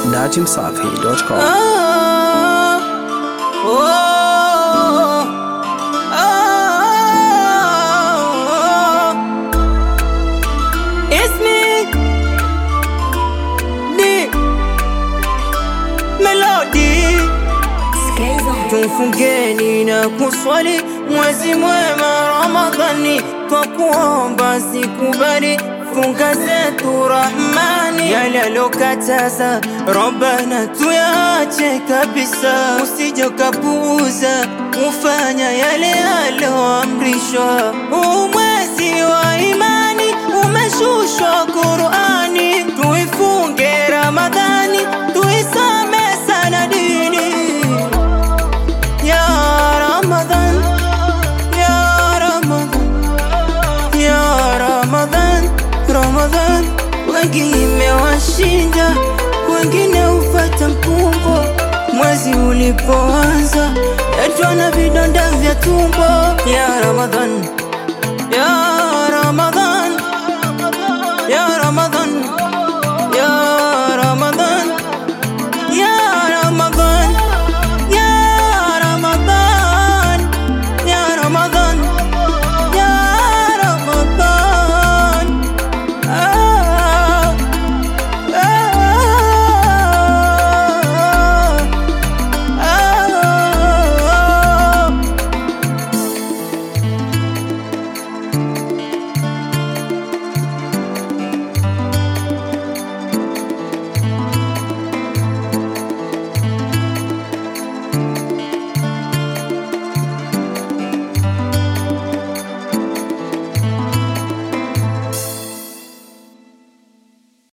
datimsafi.com. Ah, oh, ah, It's me, D Melody. Tufungeni na kuswali mwezi mwema Ramadhani, kwa kuomba sikubali funga zetu Rahmani, yale alokataza Rabbana tuyache kabisa, usije ukapuuza ufanya yale aloamrishwa. Huu mwezi wa imani umeshushwa Qurani, tuifunge Ramadhani, tuisome sana dini ya Ramadhan, ya Ramadhan, ya Ramadhan, Ramadhan. Wengi imewashinda, wengine ufata mkumbo. Mwezi ulipoanza, yatwa na vidonda vya tumbo. Ya Ramadhan, ya